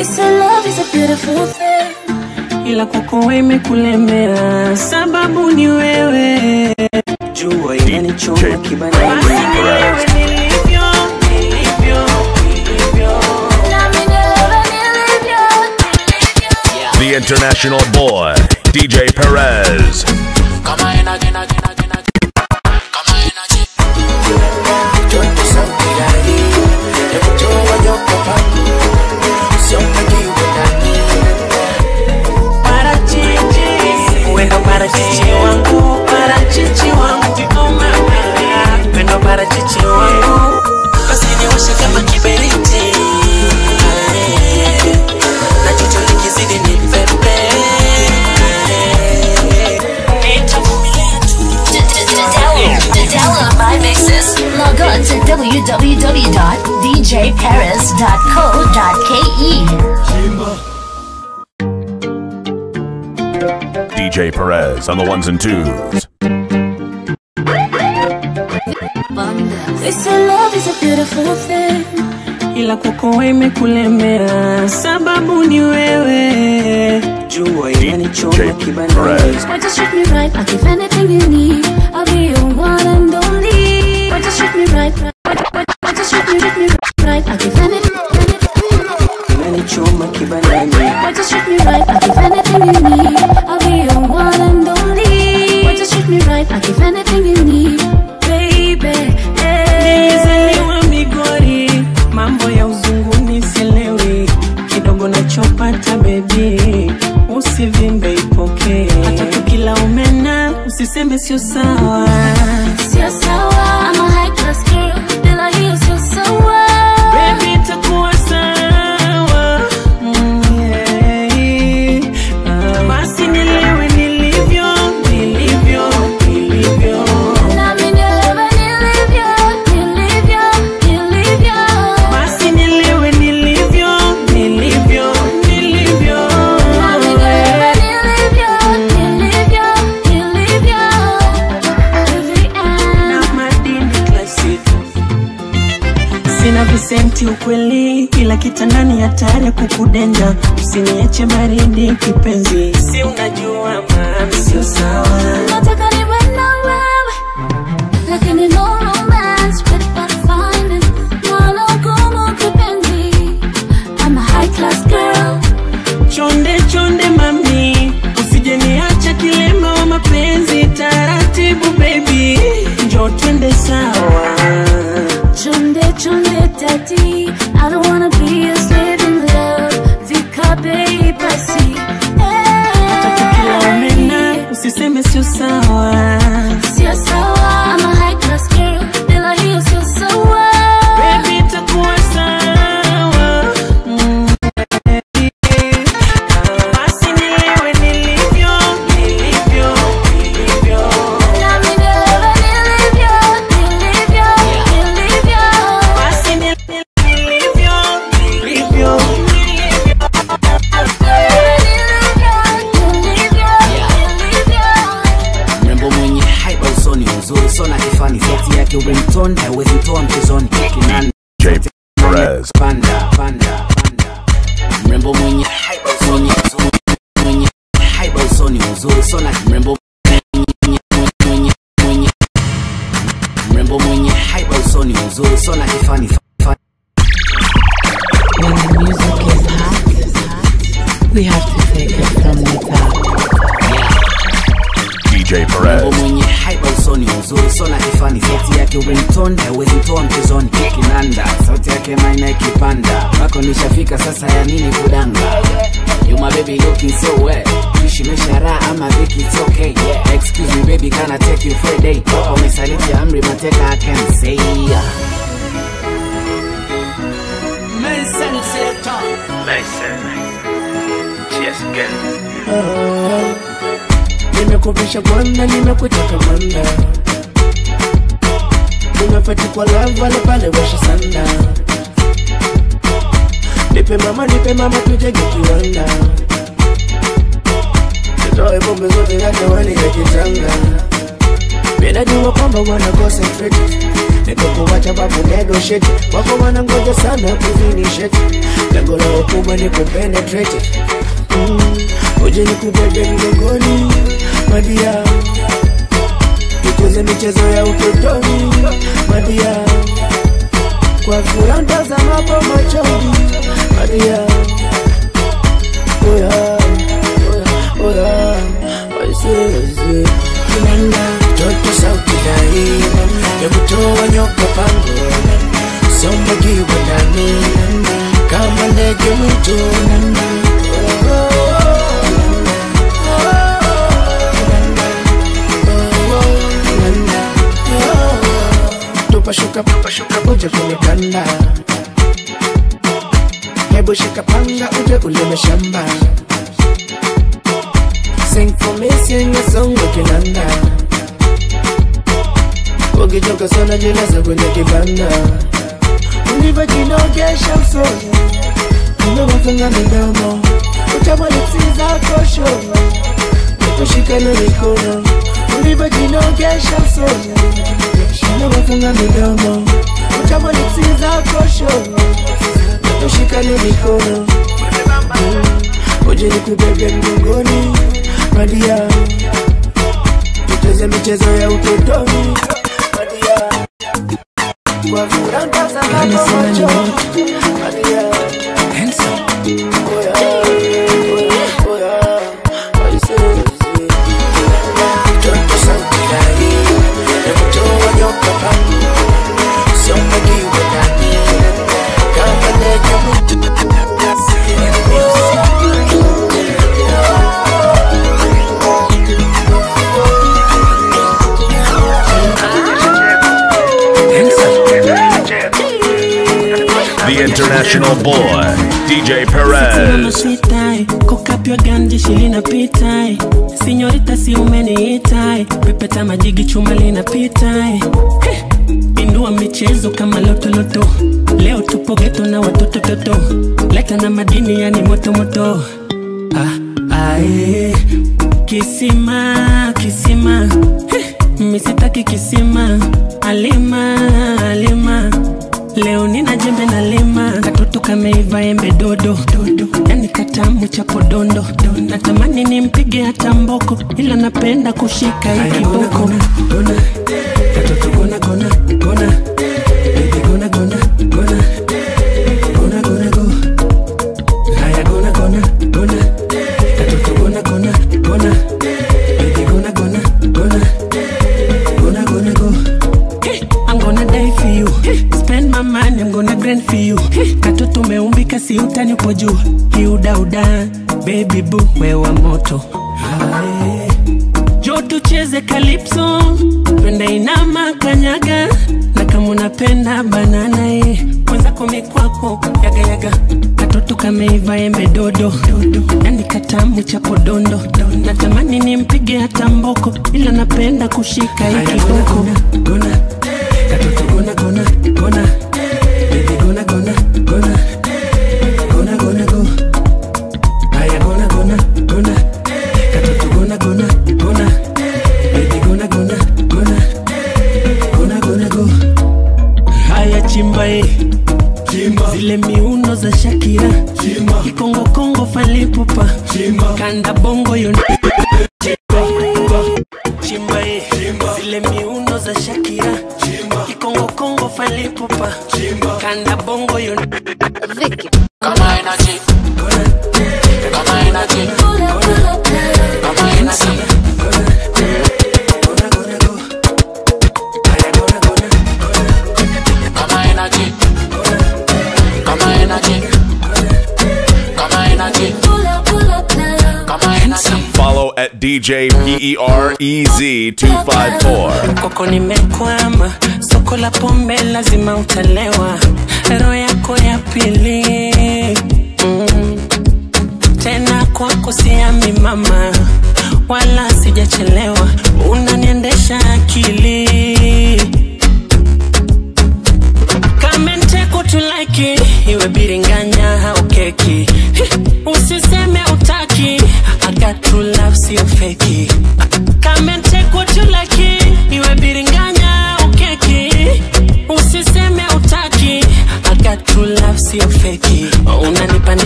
They say love is a beautiful thing. ila kwako wewe imekulemea, sababu ni wewe. Jua inanichoma kibandani, basi ni wewe nilivyo, nilivyo, nilivyo. The international boy, DJ Perez. Parachichi, wendo parachichi wangu, parachichi wangu, oh mama, wendo parachichi wangu, basi niwashe kama kiberiti, na joto likizidi ni pepe, nitavumilia To download my mixes, log on to www.djparis.co.ke. DJ Perez on the ones and twos. They say love is a beautiful thing. ila kwako wewe imekulemea, sababu ni wewe. Jua inanichoma kibandani, Why just treat me right? I'll give anything you need. I'll be your one and only. Why just treat me right? Why, why, why just treat me, treat me right? I'll give anything. inanichoma kibandani. Why just treat me right? I'll give anything you need. I'll be your one and only. Why just treat me right? I'll give anything you need, baby. Nilizaliwa Migori, mambo ya uzunguni sielewi, kidogo nachopata bebi, usivimbe ipokee, hata tukila umena usiseme sio sawa. Sio sawa. I'm a high class girl. Bila hiyo sio sawa. Baby, itakuwa sawa. Mm, yeah. Ah, Basi nilewe nilivyo, nilivyo, nilivyo. Nami nielewe nilivyo, nilivyo, nilivyo. Basi nilewe nilivyo, nilivyo, nilivyo. Nami nielewe nilivyo, nilivyo, nilivyo. Every end. Na madini classic. Sina visenti ukweli, ila kitandani hatari ya kukudenja. Usiniache baridi kipenzi, si unajua mami, sio sawa. Nataka niwe na wewe, lakini no romance without finding. Nalo gumu kipenzi. I'm a high class girl. Chonde chonde mami, usije niacha kilema wa mapenzi. Taratibu baby, njoo twende sawa. Chonde chonde daddy, I don't wanna be a slave in love. Vikabe basi. Kila umena usiseme sio sawa. Sio sawa. I'm a high class girl. Bila hiyo sio sawa. Baby, itakuwa sawa. Mm, basi nilewe nilivyo, nilivyo, nilivyo. Nami nielewe nilivyo, nilivyo, nilivyo. Basi nilivyo, nilivyo, nilivyo. mrembo mwenye haiba usoni uzuri sona kifani sauti yake ringtone haiwezi toa mchezoni kinanda DJ Perez. panda panda panda mrembo mwenye haiba usoni uzuri mwenye haiba usoni uzuri sona mrembo mwenye mwenye mwenye mrembo mwenye haiba usoni uzuri sona kifani fa- When the music is hot, we have to take it from the top. DJ mrembo Perez. mwenye haiba usoni uzuri sona kifani sauti yake ringtone haiwezi toa mchezoni kinanda sauti yake maina ikipanda mpaka nishafika sasa ya nini kudanga You my baby looking so wet Ishi mesha raha ama viki it's okay yeah. Excuse me baby can I take you for a day Papa umesaliti amri mateka I can say nimekupisha gwanda nimekutaka manda unafati kwa lava le pale washa sanda nipe mama nipe mama tujenge kiwanda tutoe pombe zote hata wani ya kitanga minajua kwamba wana concentrate nikukuwacha babu negotiate wako wanangoja sana kuzinisheti lengo lao kubwa ni kupenetrate mm. uje nikubebe mgongoni madia tucheze michezo ya utotoni madia kwa furaha ntazamapo machoni madia oya oya oya waiseze kinanda toto sauti dai ya kutoa nyoka pango sombagiwa ndani kama ndege mwitu tupashuka tupashuka uje kunikanda hebu shika panga uje ulime shamba Sing for me, sing a song ukinanda ukichoka sana jilaza kwenye kibanda ulivyojinogesha usoni umewafunga midomo utamwalipsi zako shono tushikane mikono ulivyojinogesha usoni umewafunga midomo utamwalipsi zako shono tushikane mikono Mm. uje nikubebe mgongoni madia tucheze michezo ya utotoni madia kwa furaha ntazamapo macho madia oya oya oya waiseze toto sauti dai ya kutoa nyoka pango siomagiwe ndani kama ndege mwitu The international boy, DJ Perez. Sweetai, kokapywa ganja shilina pitai sinyorita si umeniitai pepeta majigi chuma linapitai Heh, indua michezo kama lotoloto leo tupo geto na watoto toto leta na madini yani motomoto ah, ae. kisima kisima Heh, misitaki kisima alima alima leo nina jembe na lima katoto kameiva embe dodo dodo yani katamu cha podondo natamani nimpige hata mboko ila napenda kushika hii kiboko katoto gona gona gona baby gona gona gona gona gona go haya gona gona gona katoto gona gona gona baby gona gona gona gonna gonna go. Hey, I'm gonna die for you. Hey, spend my money, I'm gonna grind for you. Hey, katoto umeumbika si utani upo juu. Kiudauda, baby boo, wewa moto. Aye. Jo tucheze calypso, twende inama kanyaga, na kama unapenda banana eh, mwenzako mikwako yaga yaga, katoto kameiva embe dodo dodo, yani katamu cha podondo, natamani nimpige hata mboko, ila napenda kushika hii kiboko. Gona, katoto gona gona gona, baby gona gona gona, gona gona go. Haya gona gona gona, katoto gona gona gona, baby gona gona gona, gona gona go. Haya chimba eh. Zile miuno za Shakira Kikongo Kongo falipupa Kanda bongo yo Chimba eh. Zile miuno za Shakira Kikongo Kongo falipupa Kanda bongo yo Kama energy, kama energy, Pull up, pull up, girl. kama energy. Kama energy, kama energy, kama energy, Pull up, pull up, girl. kama energy. Follow at DJ PEREZ254. Koko nimekwama, soko la pombe lazima utalewa, roho yako ya pili mm. Tena kwako siami mama, wala sijachelewa, unaniendesha akili kamente kutulaki iwe biringanya au keki usiseme utaki I got true love sio feki kamente kutulaki iwe biringanya au keki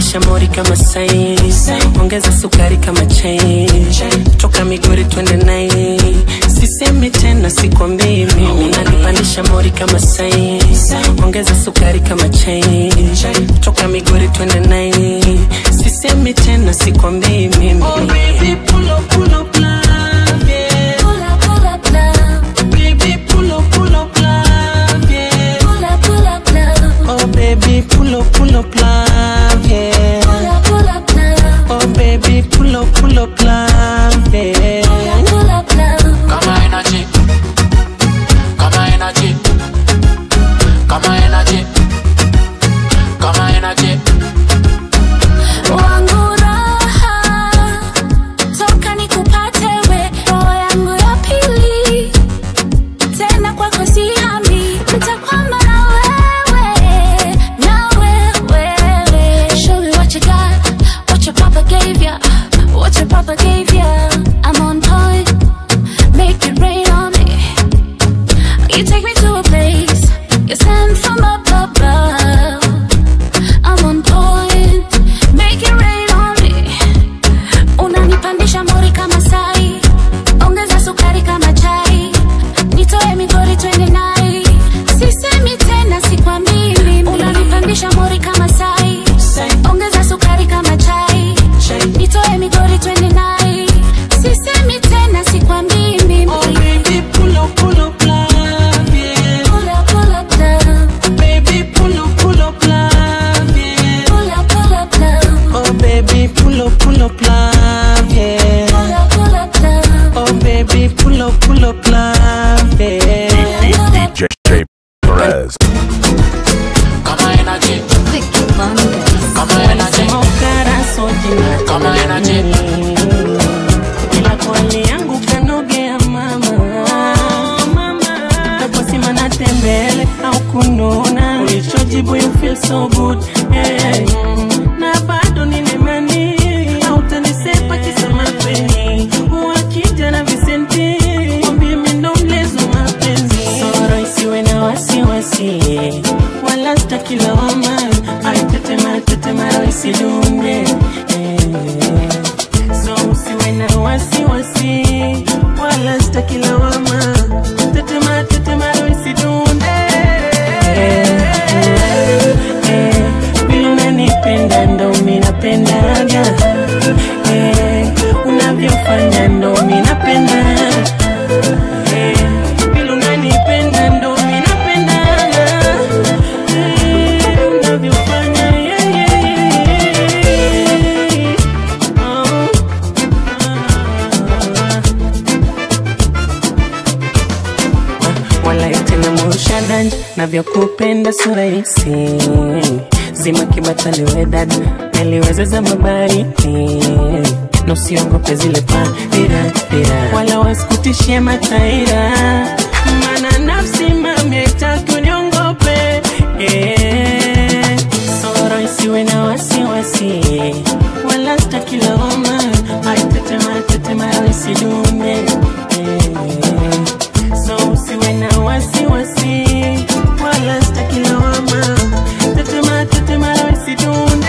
unanipandisha mori kama sai ongeza sukari kama chai toka migori twende nai sisemi tena sikwambii mimi unanipandisha mori kama sai ongeza sukari kama chai toka migori twende nai sisemi tena sikwambii mimi oh, baby, pull up, pull up, love, yeah. Pull up, pull up, love. Baby, pull up, pull up, love, yeah. Pull up, pull up, love. Oh baby, pull up, pull up, love, yeah. Pull up, pull up, love. Oh baby, pull up, pull up, love, yeah. Pull up, pull up, love. Kama energy. Kama energy. Kama energy. Kama energy. Wangu raha, toka nikupate we, roho yangu ya pili. Tena kwako sihami, nitakwama na wewe, na wewe. Show me what you got, what your papa gave ya, what your papa gave ya. I'm on point, make it rain on me. You take me to a place, you send from up above. I'm on point, make it rain on me. Unanipandisha mori kama sai, ongeza sukari kama chai, nitoe migori twende nai. Sisemi tena sikwambii mimi, unanipandisha mori kama sai, ongeza sukari kama chai, nitoe migori twende nai. Sisemi tena sikwambii mimi. Oh baby, pull up, pull up, love, yeah. Pull up, pull up, love. Baby, pull up, pull up, love, yeah. Pull up, pull up, love. Oh baby, pull up, pull up, love, yeah. Pull up, pull up, love. Oh baby, pull up, pull up, love, yeah. DJ Perez. Kama energy. Kama energy. Mokara sojina Kama energy. ila kwali yangu kanogea mama taposima na tembele au kununa ulichojibu you feel so good hey. na bado ninemani autanisepa kisa mapeni wakija na visenti mwambie mindo mlezo mapenzi soro isiwe na wasiwasi wala stakilawama aitetema tetema isidunge eh. So usiwe na wasiwasi wala sitaki lawama, tetema tetema isidunde Eh, vile unanipenda ndo mi napendaga Eh, unavyofanya ndo mi napenda Eh, vile unanipenda ndo mi napendaga Eh, unavyofanya yeah, yeah, yeah. Oh. wala tena mushadanja navyokupenda surahisi zima kibataliwe dada naliwezeza mabariki na usiongope zile padirapira wala wasikutishie mataira mana nafsi mamyetaki uniongope eh, soro isiwe na wasiwasi wala stakilawama aitetema tetema isidume eh, so usiwe na wasiwasi wala sitaki lawama tetema tetema isidunde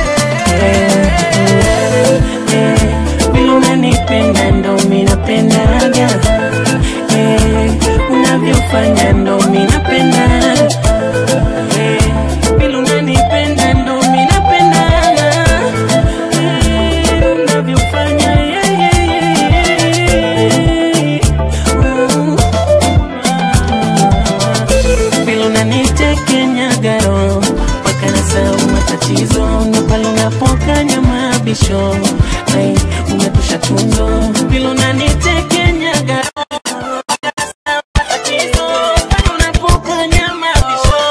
vile unanipenda ndo mi napendaga Eh, unavyofanya ndo mi napenda Eh, vile unanipenda ndo mi napendaga Eh, unavyofanya yeah, yeah, yeah. Mm. vile unanitekenyagaro mpaka nasahau matatizo na pale unapokanya mabisho ai umetosha tunzo vile unanitekenyagaro matatizo pale unapokanya mabisho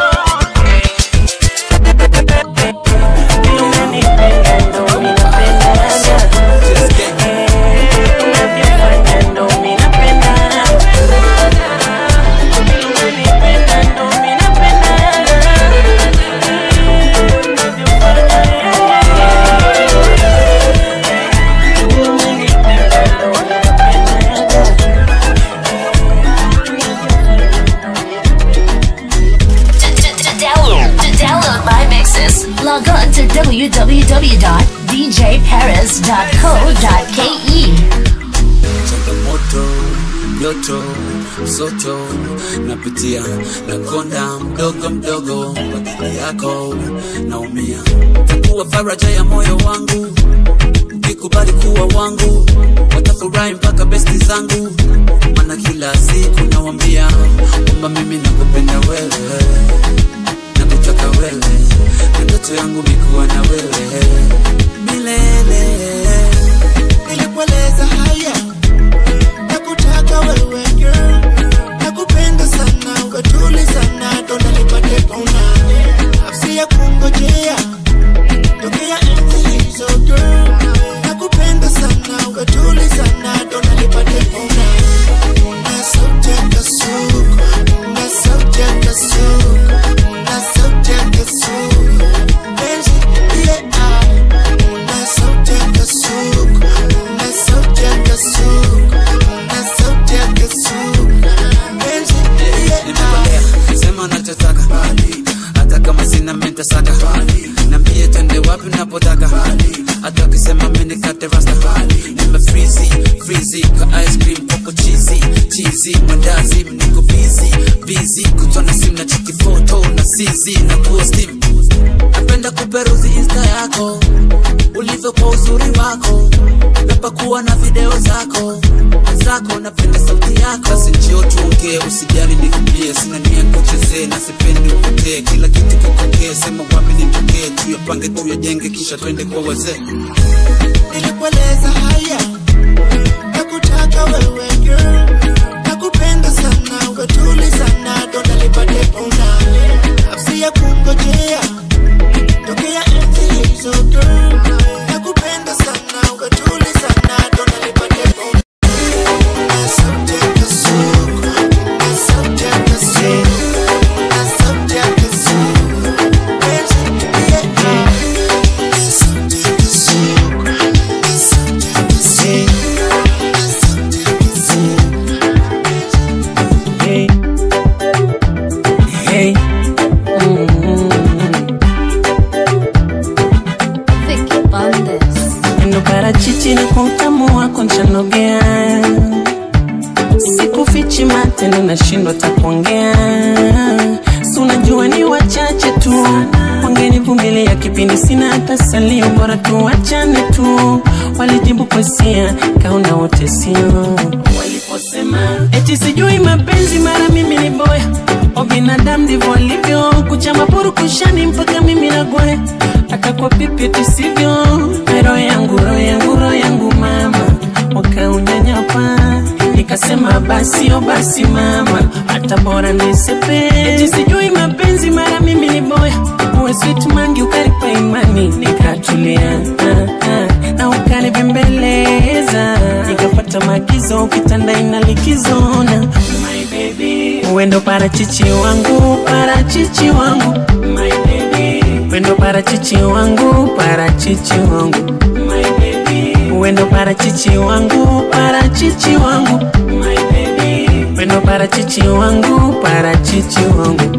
vile unanipenda ndo mi napendaga Eh, unavyofanya ndo mi napendaga www.djparis.co.ke. changamoto joto msoto napitia nakonda mdogo mdogo kwa ajili yako naumia takuwa faraja ya moyo wangu ukikubali kuwa wangu watafurahi mpaka besti zangu mana kila siku nawambia kwamba mimi nakupenda wewe nakutaka wewe na ndoto yangu mikuwa na wewe milele nilikueleza haya nakutaka wewe girl nakupenda sana ukatuli sana donda nipate pona nafsi ya kungojea tokea enzi hizo girl nakupenda sana ukatuli sana donda nipate pona na sauti ya kasuku na sauti ya kasuku na sauti ya kasuku penzi yeah na sauti ya kasuku na sauti ya kasuku na sauti ya kasuku penzi yeah nimekolea sema unachotaka hata kama sina mentasaka nambie twende wapi unapotaka hata ukisema minikate rasta nimefrizi frizi ka ice cream koko chizi chizi mandazi niko bizi bizi kutona simu na chiki foto na sizi na kuwa steam napenda kuperuzi insta yako ulivyo kwa uzuri wako napakuwa na video zako zako napenda sauti yako basi njio tuongee usijali nikwambie sina nia kuchezee na sipendi upotee kila kitu kikokee sema wapi nitokee tuyapange tuyajenge kisha twende kwa wazee nilikueleza haya nakutaka wewe girl nakupenda sana ukatuli sana donda lipate pona nafsi ya kungojea tokea enzi hizo girl nakupenda sana ukatuli sana donda lipate pona na sauti ya kasuku na sauti ya kasuku na sauti ya kasuku penzi yeah na sauti ya kasuku na sauti ya kasuku na sauti ya kasuku Hey. Hey. Mm. Ndo parachichi na kwa utamu wako nchanogea, sikufichi matendo nashindwa takuongea, si unajua ni wachache tu wangenivumilia kipindi sina hata salio, bora tuachane tu. Walijibu kwesia kaona wote sio waliposema eti sijui mapenzi, mara mimi ni boya o binadamu ndivyo walivyo, kuchama purukushani mpaka mimi nagoya akakwa pipi eti sivyo, roho yangu roho yangu roho yangu mama wakaunyanyapa nikasema basi o basi mama hata bora nisepe eti sijui mapenzi mara mimi ni boya uwe sweet mangi ukaripa imani nikatulia ah, ah, na ukanibembeleza nikapata maagizo kitanda ina likizona my baby uendo parachichi wangu parachichi wangu my baby uendo parachichi wangu parachichi wangu my baby uendo parachichi wangu parachichi wangu my baby uendo parachichi wangu parachichi wangu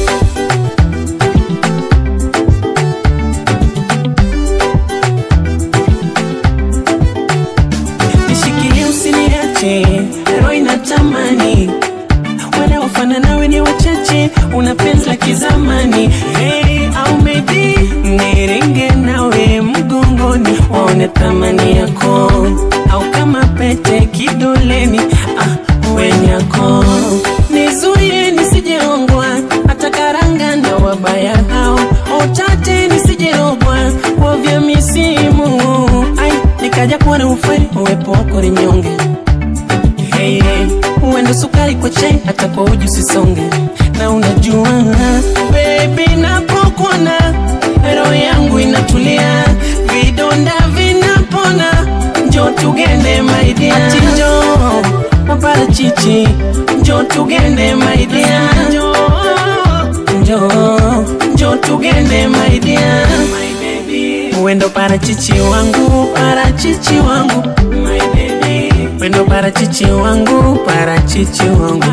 nishikilie usiniache roho inatamani wanaofana nawe ni wachache una penzi la kizamani hey, au maybe nirenge nawe mgongoni waone thamani yako au kama pete kidoleni ah, wenyako nizuie nisijeongwa hata karanga na wabaya hao otate nisijerogwa kwa vya misimu ai nikaja kuona ufai uwepo wako rinyonge hey, hey. uende sukari kwa chai hata kwa uji usisonge na unajua bebi napokuona roho yangu inatulia vidonda vinapona njo tugende maidia ati njo maparachichi njo tugende maidia njo njo njo tugende maidia uendo parachichi wangu parachichi wangu my baby wendo parachichi wangu parachichi wangu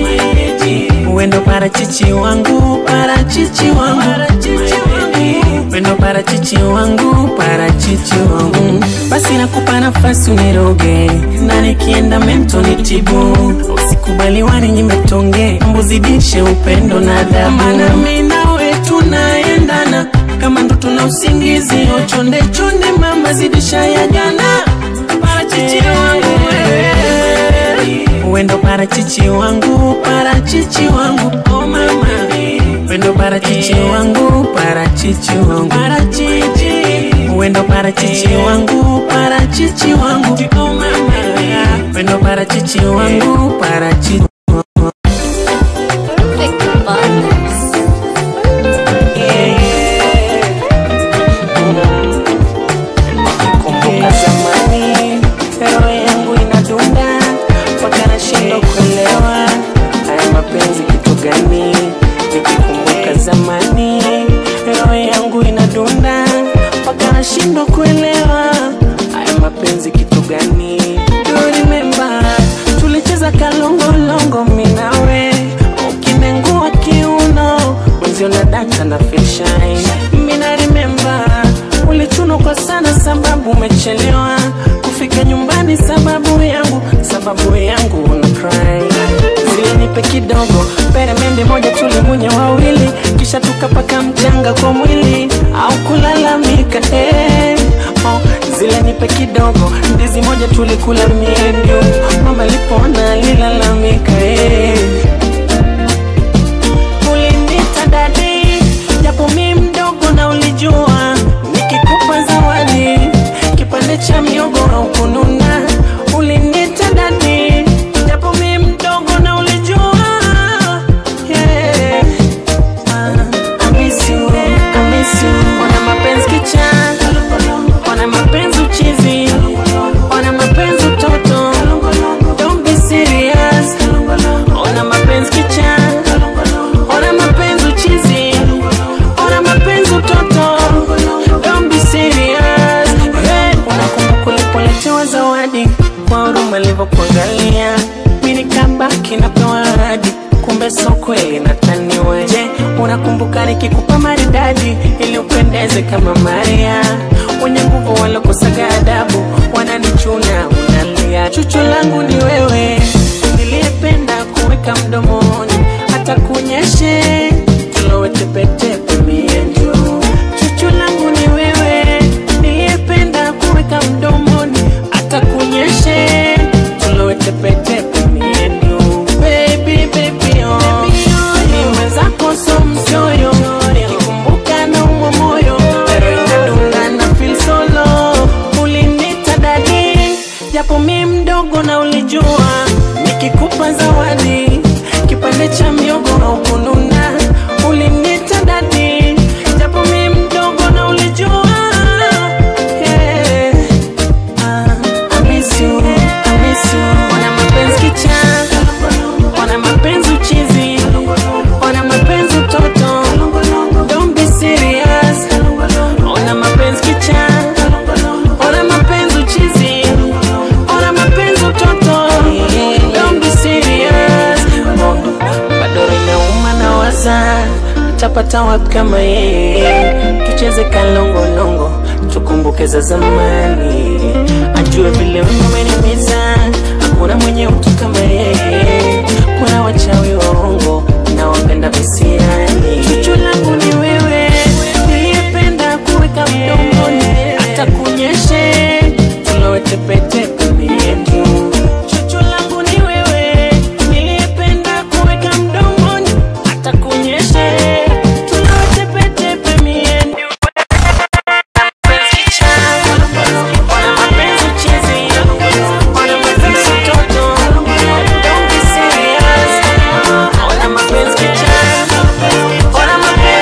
uendo parachichi wangu parachichi wangu my baby wendo parachichi wangu parachichi wangu basi nakupa nafasi uniroge na nikienda mento nitibu usikubali waninyime tonge mbuzidishe upendo na adabu maana mimi nawe tunaendana kama ndoto na usingizi ochonde chonde mama zidisha ya jana parachichi wangu wewe wendo parachichi wangu parachichi wangu oh mama wendo parachichi wangu parachichi wangu parachichi wendo parachichi wangu parachichi wangu oh mama wendo parachichi wangu parachichi Kumbuka zamani roho yangu inadunda mpaka nashindwa kuelewa haya mapenzi kitu gani nikikumbuka zamani roho yangu inadunda mpaka nashindwa kuelewa haya mapenzi kitu gani Do you remember tulicheza kalongolongo minawe ukinengua kiuno mwenzio na data na fishai mina remember ulichunukwa sana sababu umechelewa kufika nyumbani sababu yangu sababu yangu una cry zile nipe kidogo peremende moja tulimunya wawili kisha tukapaka mchanga kwa mwili au kulalamika eh. oh, zile nipe kidogo ndizi moja tulikula miendio mama lipona lilalamika eh. Ulinita dadi japo mi mdogo na ulijua nikikupa zawadi kipande cha miogo au kununa ulinita dadi japo mi mdogo na ulijua yeah. Ah, I miss you, I miss you. Wana mapenzi kicha wana mapenzi uchizi wana mapenzi utoto don't be serious ona mapenzi kicha ona mapenzi uchizi ona mapenzi utoto don't be serious hey, unakumbuka ulipoletewa zawadi kwa huruma alivyokuangalia mi nikabaki napewa ahadi kumbe so kweli nataniwe je unakumbuka nikikupa maridadi ili upendeze kama maria wenye nguvu walokosaga adabu wananichuna unalia chuchu langu ni wewe niliyependa kuweka mdomoni hata kunyeshe tulowe tepetepe mienjo chuchu langu ni wewe niliyependa kuweka mdomoni hata kunyeshe tulowe tepetepe mienjo baby baby oh ni mwenzako so mchoyo nikikumbuka na umwa moyo pero inadunga na feel solo ulinita dadi japo mi mdogo na ulijua nikikupa zawadi kipande cha miogo au kununa ulinita dadi japo mi mdogo na ulijua yeah. Ah, I miss you, I miss you. Wana mapenzi kicha, wana mapenzi uchizi, wana mapenzi utoto. Don't be serious. Wana mapenzi kicha, wana mapenzi uchizi, wana mapenzi utoto. Don't be serious. Bado inauma na waza tapata wapi kama yeye tucheze kalongolongo tukumbuke za zamani ajue vile wewe umenimiza hakuna mwenye utu kama yeye kuna wachawi waongo na wapenda visiani chuchu langu ni wewe niliyependa kuweka mdomoni hata kunyeshe tulowe tepetepe miendu chuchu langu ni wewe niliyependa kuweka mdomoni hata kunyeshe tulowe tepetepe miendu Ona mapenzi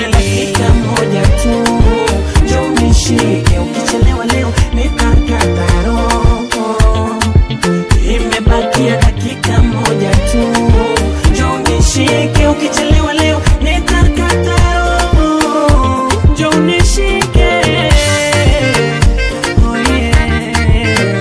imebakia dakika moja tu njoo nishike ukichelewa leo nitakata roho imebakia dakika moja tu njoo nishike ukichelewa leo nitakata roho njoo nishike oh yeah.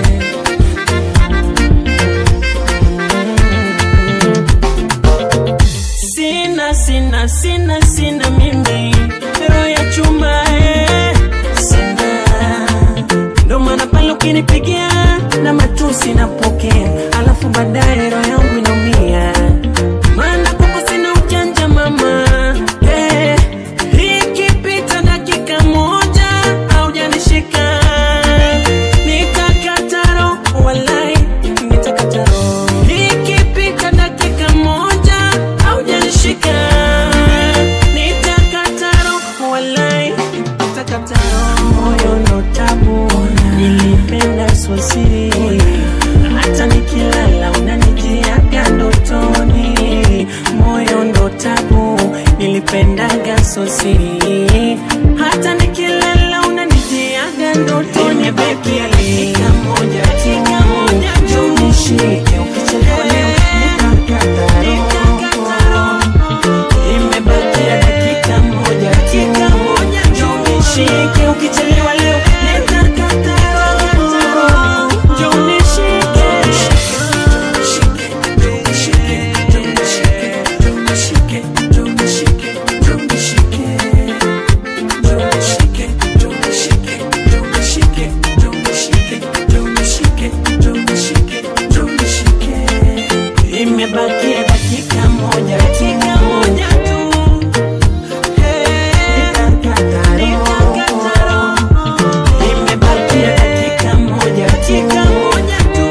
Sina, sina, sina, sina mimi roho ya chuma eh. Sina ndo maana pale ukinipigia na matusi napokea, alafu baadaye roho yangu inaumia, maana kwako sina ujanja mama eh. Ikipita dakika moja haujanishika nitakata roho, walai nitakata roho. Ikipita dakika moja haujanishika nitakata roho, walai nitakata roho. Moyo ndo tabu, nilipenda swasiri, hata nikilala unanijiaga ndotoni. Moyo ndo tabu, nilipendaga sosiri, hata nikilala unanijiaga ndotoni. Imebakia dakika moja tu, njoo nishike, ukichelewa leo nitakata roho. Imebakia dakika moja tu, njoo nishike, ukichelewa leo nitakata roho. Njoo nishike. Imebakia dakika moja tu, moja tu. Nitakata roho. Imebakia dakika moja tu, moja tu.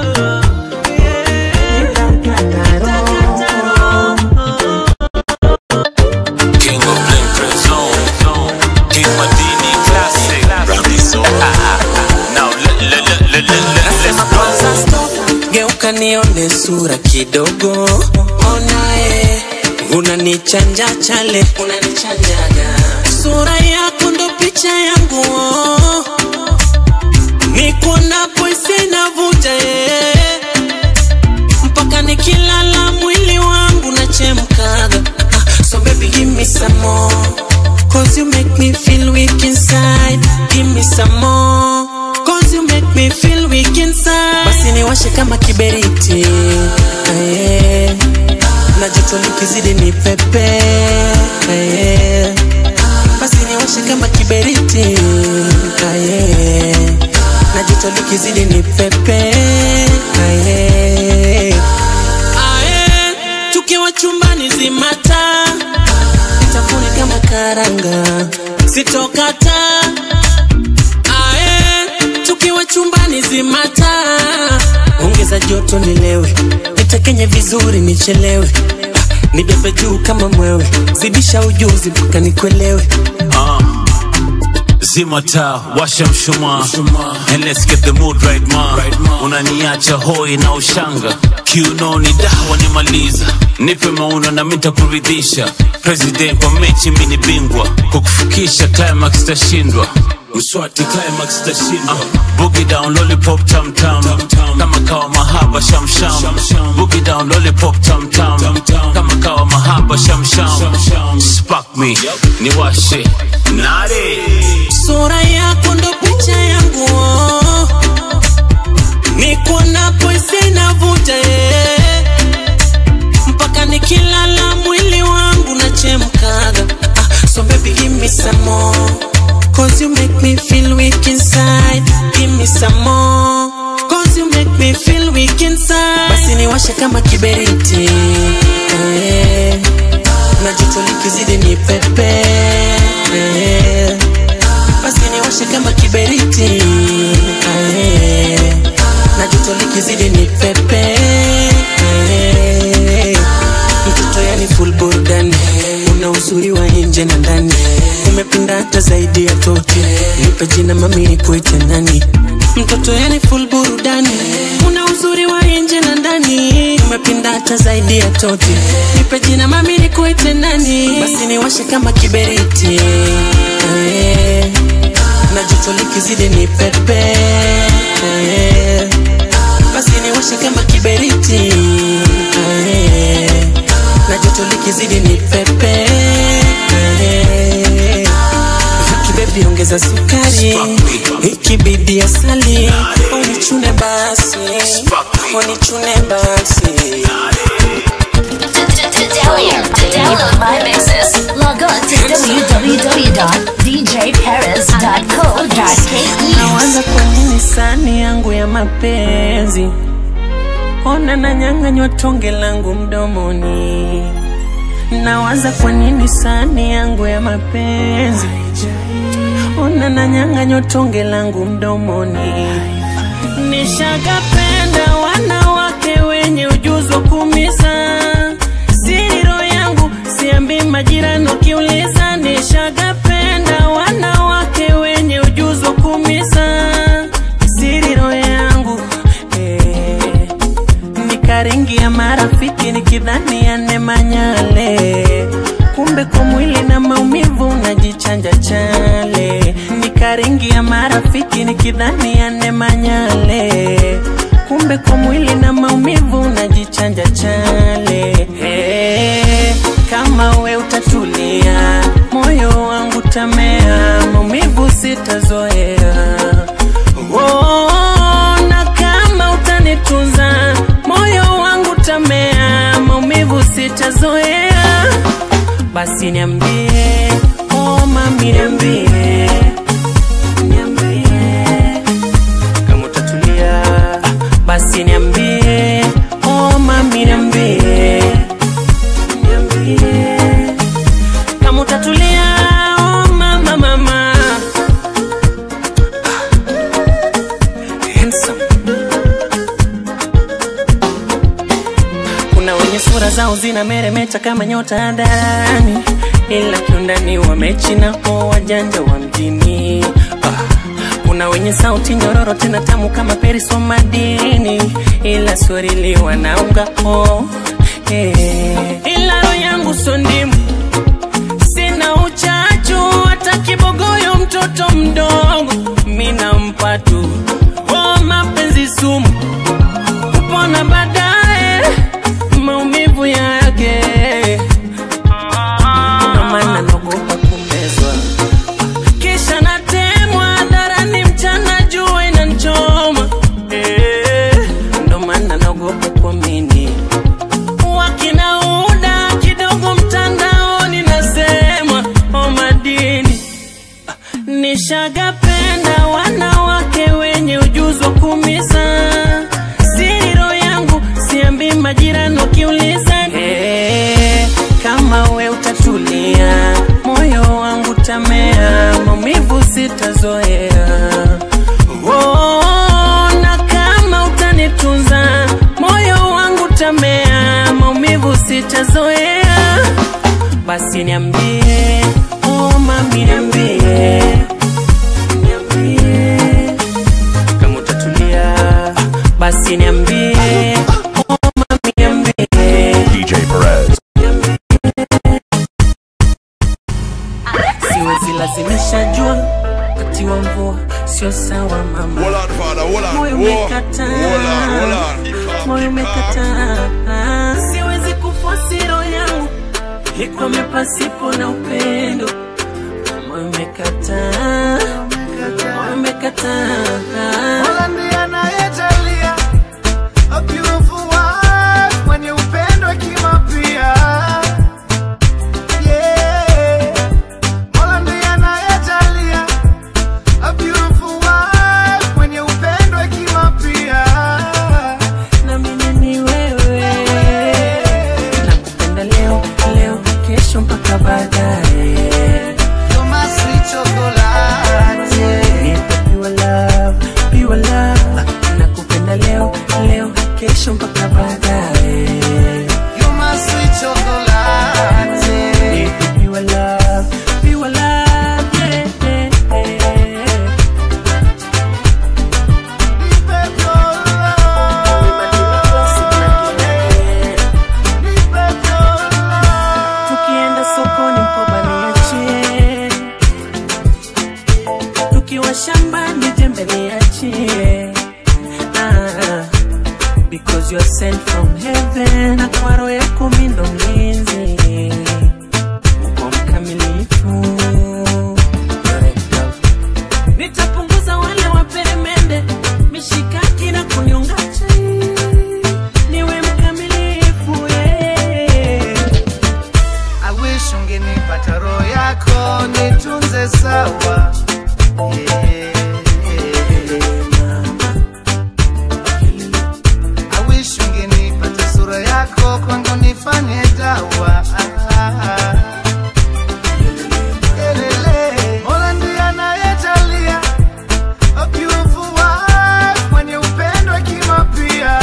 Nitakata roho. King of Blink Print Zone. King Madini Classic. Now let, let, let, let, let, let's go. Geuka nione sura kidogo, onae unanichanja chale, unanichanjaga sura yako ndo picha yangu, nikuonapo isinavuja eh. mpaka nikilala mwili wangu nachemkaga. Ah, So baby give me some more, cause you make me feel weak inside. Give me some more, cause you make me feel weak inside. Basi niwashe kama kiberiti aye. na joto likizidi ni pepe aye. Basi niwashe kama kiberiti aye. na joto likizidi ni pepe aye. Ae, tukiwa chumbani zimata nitafuni kama karanga sitokata Ae, tukiwa chumbani zimata ongeza joto nilewe nitekenye vizuri nichelewe Ah, nibebe juu kama mwewe zidisha ujuzi mpaka nikuelewe Uh, zima taa washa mshumaa and let's get the mood right ma unaniacha hoi na ushanga kiunoni dawa nimaliza nipe mauno na mitakuridhisha president kwa mechi mini bingwa kukufikisha climax tashindwa mswati climax tashindwa uh, boogie down lollipop tam tam kama kawa mahaba sham sham boogie down lollipop tam tam kama kawa mahaba sham sham spark me niwashe nare sura yako ndo picha yangu oh. nikuonapo isinavuja eh. mpaka nikilala mwili wangu nachemkaga ah, so baby give me some more cause you make me feel weak inside give me some more cause you make me feel weak inside basi niwashe kama kiberiti eh. na joto likizidi ni pepe eh. basi niwashe kama kiberiti ae. na joto likizidi ni pepe ae. mtoto yani full burudani una uzuri wa nje na ndani umependa hata zaidi ya tote nipe jina mami nikuite nani mtoto yani full burudani una uzuri wa nje na ndani umepinda hata zaidi ya toti nipe jina mami nikuite nani basi niwashe kama kiberiti Eh, na joto likizidi ni pepe Eh, basi niwashe kama kiberiti Eh, na joto likizidi ni pepe Eh, kibebi ongeza sukari ikibidi asali unichune basi unichune basi To download my mixes, log on to www.djparis.co.ke. nawaza kwa nini sani yangu ya mapenzi ona nanyang'anywa tonge langu mdomoni nawaza kwa nini sani yangu ya mapenzi ona nanyang'anywa tonge langu mdomoni nishagapenda wanawake wenye ujuzi wa kumisa siro yangu siambi majirani ukiuliza nishagapenda wanawake wenye ujuzi wa kumisa siriro yangu eh, nikaringia marafiki nikidhani yanemanyale kumbe kwa mwili na maumivu najichanja chale nikaringia marafiki nikidhani yanemanyale kumbe kwa mwili na maumivu najichanja chale hey, kama we utatulia moyo wangu tamea maumivu sitazoea oh, na kama utanitunza moyo wangu tamea maumivu sitazoea basi niambie oh, mami niambie niambie kama utatulia basi niambie oh, mami niambie niambie kama utatulia oh, mama mama Handsome. kuna wenye sura zao zina meremeta kama nyota ndani ila kiundani wamechina ho wajanja wa mjini ah. kuna wenye sauti nyororo tena tamu kama periso madini ila swarili wanaunga ho eh. ila roho yangu sondimu sina uchachu hata kibogoyo mtoto mdogo mina mpatu oh, mapenzi sumu kupona baadaye maumivu yake ndo maana naogopa kumezwa kisha natemwa hadharani mchana jua inanchoma Eh, ndo maana naogopa kuamini wakinauda kidogo mtandaoni nasema o madini nishagapenda wanawake wenye ujuzi wa kumisa siro yangu siambi majirani ukiuliza hey, kama we utatulia moyo wangu tamea maumivu sitazoea oh, na kama utanitunza moyo wangu tamea maumivu sitazoea basi niambie oh, mami niambie niambie kama utatulia basi niambie oh, mami niambie DJ Perez. siwezi lazimisha jua wakati wa mvua sio sawa mama moyo umekataa moyo umekataa siwezi kufosi roho yangu ikwame pasipo na upendo moyo umekataa moyo umekataa Mola ndiye anayejalia a beautiful wife mwenye upendo hekima pia. Yeah. Mola ndiye anayejalia a beautiful wife mwenye upendo hekima pia. na mimi ni wewe nakupenda leo leo kesho mpaka baadaye shambani jembe niachie ah, because you are sent from heaven na kwa roho yako mi ndo mlinzi uko mkamilifu nitapunguza wale waperemende mishikaki na kunyonga chai niwe mkamilifu yeah. I wish ungenipata roho yako nitunze sawa Yeah. I wish ungenipata sura yako kwangu nifanye dawa Elele. Mola ndiye anayejalia a beautiful wife mwenye upendo hekima pia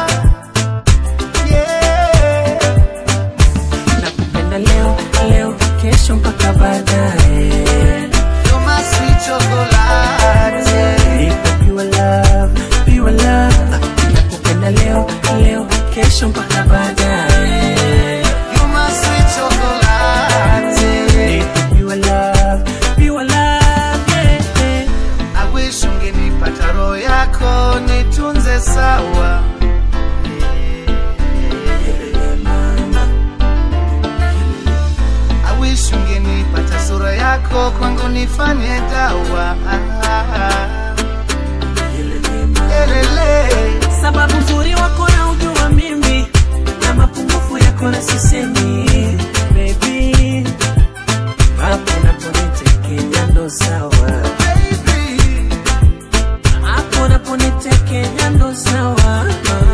yeah. nakupenda leo leo kesho mpaka baadaye You're my sweet chocolate. Nipe pure love, pure love. nakupenda leo leo kesho mpaka baadaye You're my sweet chocolate. Nipe pure love, pure love, yeah, yeah. I wish ungenipata roho yako nitunze sawa I wish ungenipata sura yako kwangu nifanye dawa Elele. sababu uzuri wako na ujua mimi na mapungufu yako na sisemi baby hapo naponitekenya ndo sawa hapo naponitekenya ndo sawa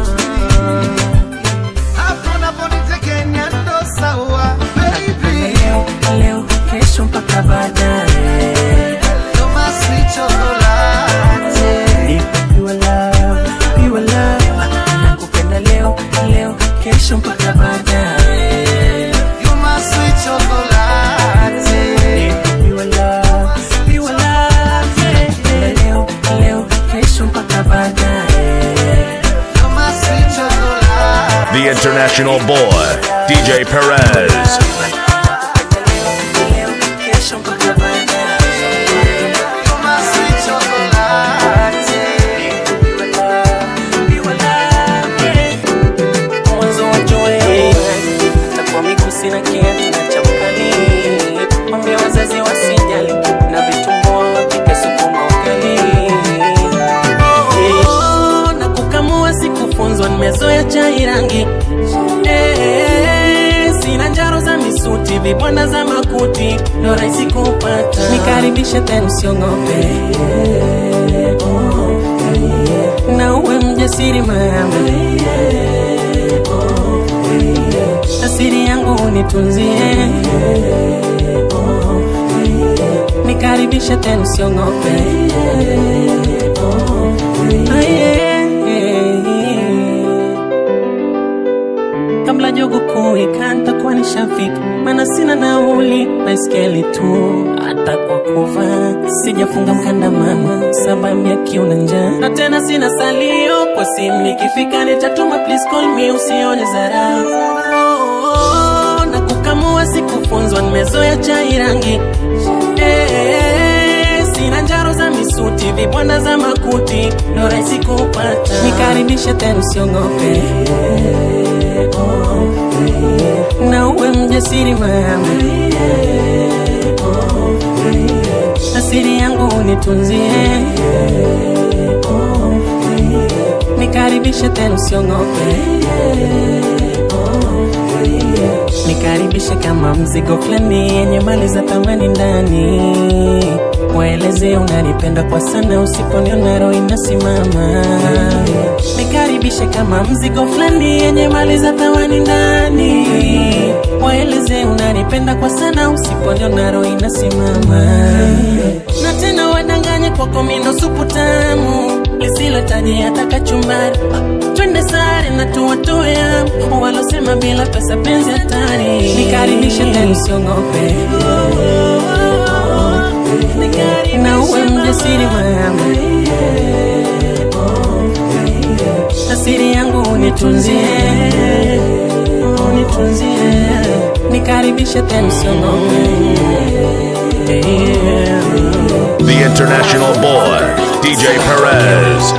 Hapo naponitekenya ndo sawa baby leo leo kesho mpaka baadaye You're my sweet chocolate. Nipe pure love, pure love. nakupenda leo leo kesho mpaka baadaye You're my sweet chocolate. Nipe pure love, pure love, yeah. leo leo kesho mpaka baadaye You're my sweet chocolate. The international boy, DJ Perez. leo kesho mpaka baadaye You're my sweet chocolate. Pure love, pure love, yeah. mwanzo wa joe takuwa mikusi na kiatu na chapali mwambia wazazi wasijali na vitumbua wapike sukuma ugali Eh, na kukamua sikufunzwa nimezoea chai rangi Eh, sina njaro za misuti vibwanda za makuti ndo rahisi kupata nikaribishe tena usiongope na uwe mjasiri mama asiri yangu unitunzie nikaribishe tena usiongope Ah, yeah. kabla jogo kuwika ntakuwa nishafika mana sina nauli baiskeli tu hata kwa kuvaa sijafunga mkanda mama sababu ya kiu na njaa na tena sina salio kwa simu nikifika nitatuma please call me usione zarau na kukamua sikufunzwa nimezoea chai rangi Eh, sina njaro za misuti vibwanda za makuti ndo rahisi kupata nikaribishe tena usiongope na uwe mjasiri mama asiri yangu unitunzie nikaribishe tena usiongope nikaribishe kama mzigo fulani yenye mali za thamani ndani waeleze unanipenda kwa sana usiponiona roho inasimama nikaribishe kama mzigo fulani yenye mali za thamani ndani waeleze unanipenda kwa sana usiponiona roho inasimama na tena wadanganye kwako mindo supu tamu lisilotaji hata kachumbari Ah, twende sare na tuwatoe hapo walosema bila pesa penzi hatari nikaribishe tena usiongope na uwe mjasiri mama asiri yangu unitunzie unitunzie nikaribishe tena usiongope yeah. The international boy, DJ Perez.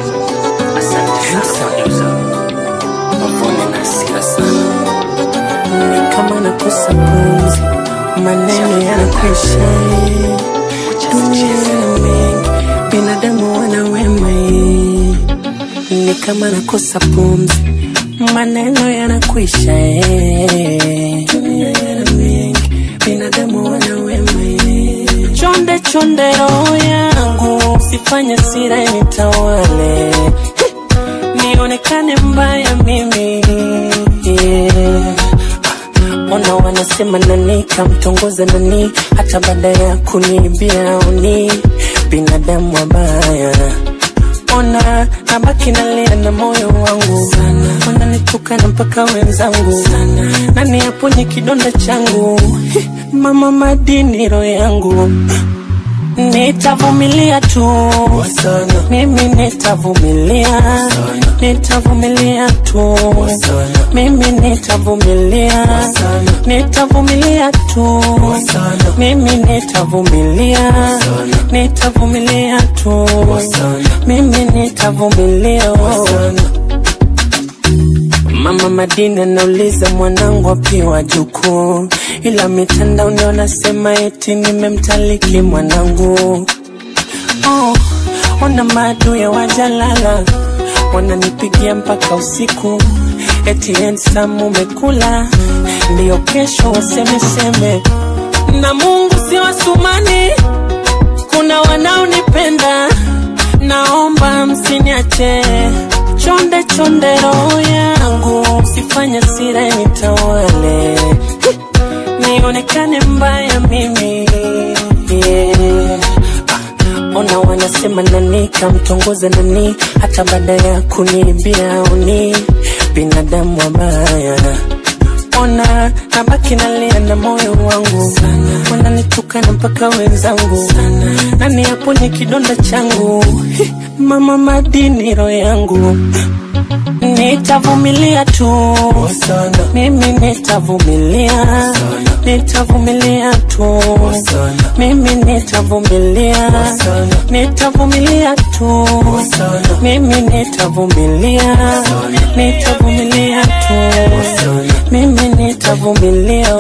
Ni kama nakosa pumzi, maneno yanakwisha. Dunia ina mengi, binadamu wana wema. Ni kama nakosa pumzi, maneno yanakwisha. Dunia ina mengi, binadamu wana wema. Chonde chonde roho yangu, sifanye sira nitawale, nionekane mbaya mimi yeah. Ona wanasema nani kamtongoza nani, hata baada ya kuniibia uni binadamu wabaya. Ona nabaki nalia na moyo wangu sana, wananitukana mpaka wenzangu sana, nani aponye kidonda changu Hi, mama madini roho yangu Nitavumilia tu mimi nitavumilia, nitavumilia tu mimi nitavumilia, nitavumilia tu mimi nitavumilia, nitavumilia tu mimi nitavumilia. Mama Madina nauliza mwanangu apiwa jukuu, ila mitandaoni wanasema eti nimemtaliki mwanangu. Oh, wana maadui wajalala, wananipigia mpaka usiku, eti handsome umekula, ndiyo kesho wasemeseme, na Mungu si wasumani, kuna wanaonipenda, naomba msiniache chonde chonde roho yangu, sifanye sira nitawale, nionekane mbaya mimi yeah. Ah, Ona wanasema nani kamtongoza nani, hata baada ya kuniibia uni binadamu wabaya. Ona nabaki nalia na moyo wangu sana, wananitukana mpaka wenzangu sana, nani aponye kidonda changu Hi, mama madini roho yangu Nitavumilia tu mimi nitavumilia, nitavumilia tu mimi nitavumilia, nitavumilia tu mimi nitavumilia, nitavumilia tu mimi nitavumilia.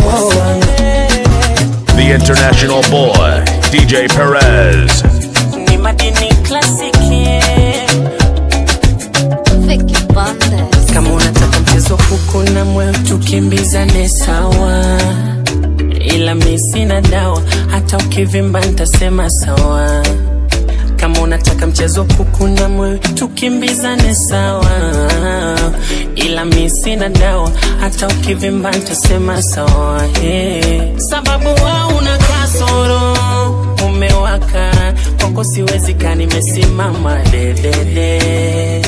The international boy, DJ Perez. Ni madini klasiki kama unataka mchezo kuku na mwe tukimbizane sawa, ila mi sina dawa, hata ukivimba nitasema sawa. Kama unataka mchezo kuku na mwe tukimbizane sawa, ila mi sina dawa, hata ukivimba nitasema sawa. Hey. Sababu wa una kasoro umewaka kwako, siwezi kaa nimesimama dedede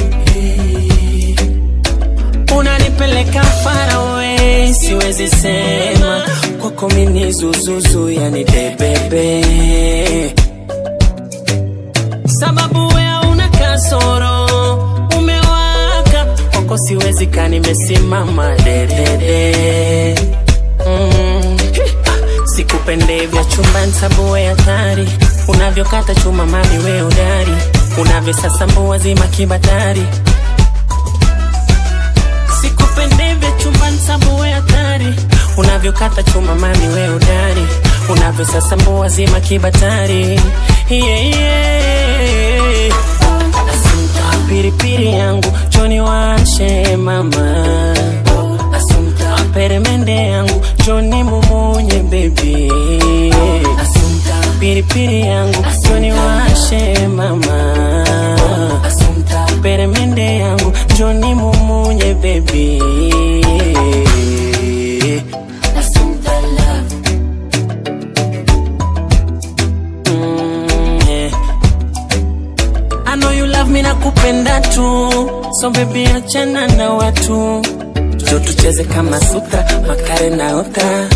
unanipeleka far away, siwezi sema kwako mini zuzuzu, yani debebe, sababu wea una kasoro umewaka kwako, siwezi kaa nimesimama dedede mm. Sikupende vya chumbani sababu we hatari, unavyokata chuma mami we udari, unavyosasambua zima kibatari sikupendevya chumbani sabu we hatari unavyokata chuma mami we udari unavyosasambua zima kibatari yeah, yeah. Asumta piripiri yangu choni washe mama Asumta peremende yangu choni mumunye baby Asumta piripiri yangu choni washe mama Asumta peremende yangu choni mumunye baby Asumta love mm, yeah. I know you love me na kupenda tu so baby achana na watu jo tucheze kama sutra makare na ota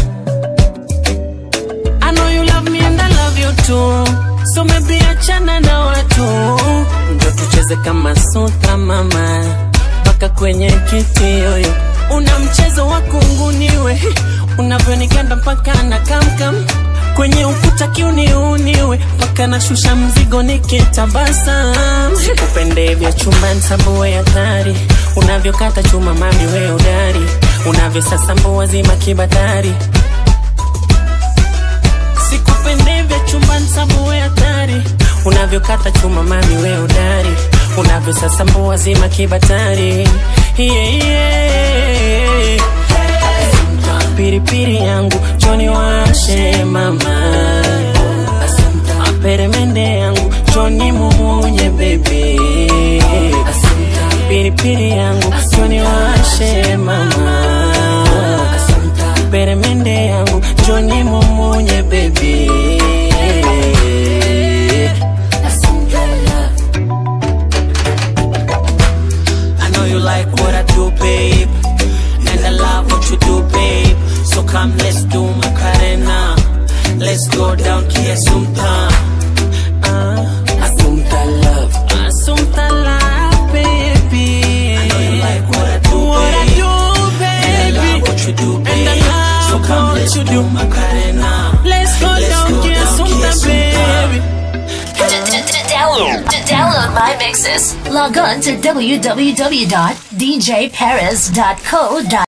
I know you love me and I love you too so maybe achana na watu njo tucheze kama sutra mama mpaka kwenye kiti yoyo una mchezo wa kunguniwe unavyonikanda mpaka na kamkam kwenye ukuta kiuniuniwe mpaka nashusha mzigo nikitabasam sikupendevya chumbani sambue hatari unavyokata chuma mami we udari unavyosasambua zima kibatari sikupendevya chumbani sambue hatari unavyokata chuma mami we udari unavyosasambua zima kibatari yeah, yeah. piripiri yangu choni washe mama peremende yangu choni mumunye bebe piripiri yangu choni washe mama peremende yangu choni mumunye bebe I know you like what I do, babe. And I love what you do, babe. So come, let's do Macarena. Let's go down Kiasumta. Uh, Asumta love. Asumta love, baby. I know you like what I do, what babe. I do, baby. And I love what you do, babe. And I love so come, let's you do Macarena. Let's go Let's down go down Kiasumta, Kiasumta. baby. Download, to download my mixes. Log on to www.djperez.co.uk.